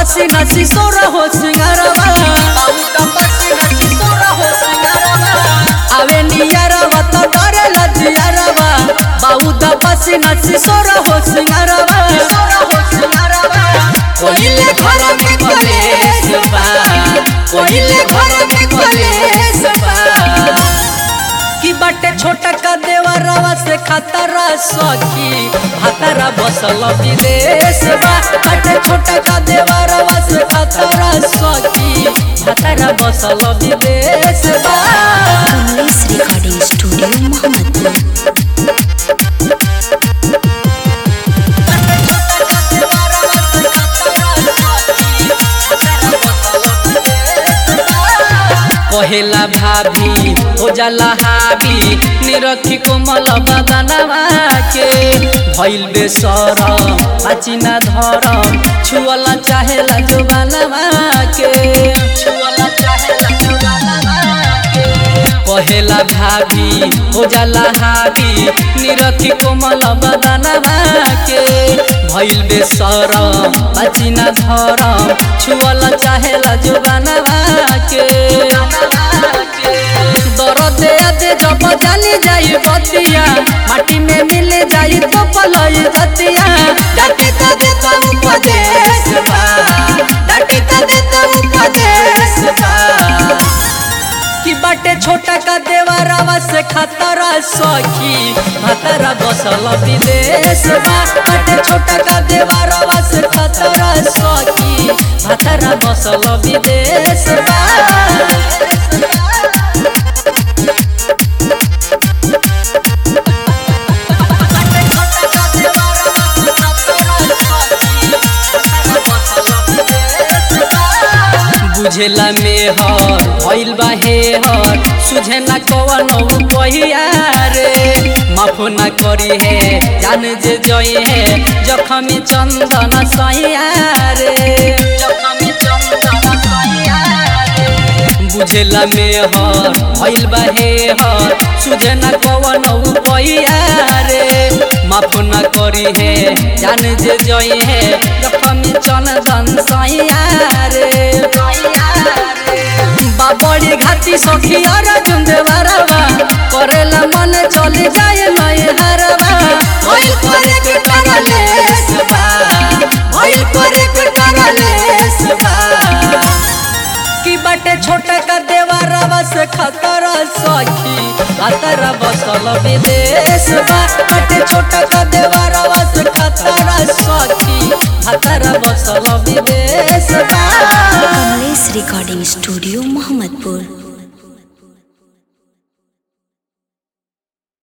पसीना सिसोरा हो सिंगारवा बाउदा पसीना सिसोरा हो सिंगारवा आवे नियरवा तो डरे लजियरवा बाउदा पसीना सिसोरा हो सिंगारवा सिसोरा हो सिंगारवा कोइले घर में कलेश बा कोइले घर में कलेश बा की बाटे छोटा का देवरवा से खतरा सखी खतरा बसल विदेश बा बाटे छोटा का देवरवा से खतरा सखी खतरा बसल विदेश बा कमलेश रिकॉर्डिंग स्टूडियो मोहम्मदपुर कहेला भाभी हो जाला हावी निरखी कोमल बदनवा के भइल बेसरम पाचिना धरम छुअला चाहेला जोबानवा के छुअला चाहेला जोबानवा के कहेला भाभी हो जाला हावी निरखी कोमल बदनवा के भइल बेसरम पाचिना धरम छुअला चाहेला जोबानवा के दरद दे जब जानी जाई बतिया माटी में मिल जाई तो पलई धतिया डाटी तो दे तो उपदेश बा डाटी तो दे तो उपदेश बा कि बाटे छोटा का देवरवा से खतरा सखी खतरा बसल विदेश बा बाटे छोटा का देवरवा से खतरा सखी खतरा बसल विदेश बा बुझेला मेहर भइल बा हेहर सुझे ना कवन पहिया रे माफ ना करी हे जान जे जई हे जखमी चंदन सैया रे जखमी चंदन सैया रे बुझेला मेहर भइल बा हेहर सुझे ना कवन पहिया रे माफ ना करी हे जान जे जई हे जखमी चंदन सैया रे बाबड़ी घाटी सखी और जुंदे बरवा करेला मन चले जाए नए हरवा भइल करे के करलेस बा भइल करे के करलेस बा की बाटे छोटा का देवरवा से खतरा सखी खतरा बसल विदेश बा बाटे छोटा का देवरवा से खतरा सखी खतरा बसल विदेश बा कमलेश रिकॉर्डिंग स्टूडियो मोहम्मदपुर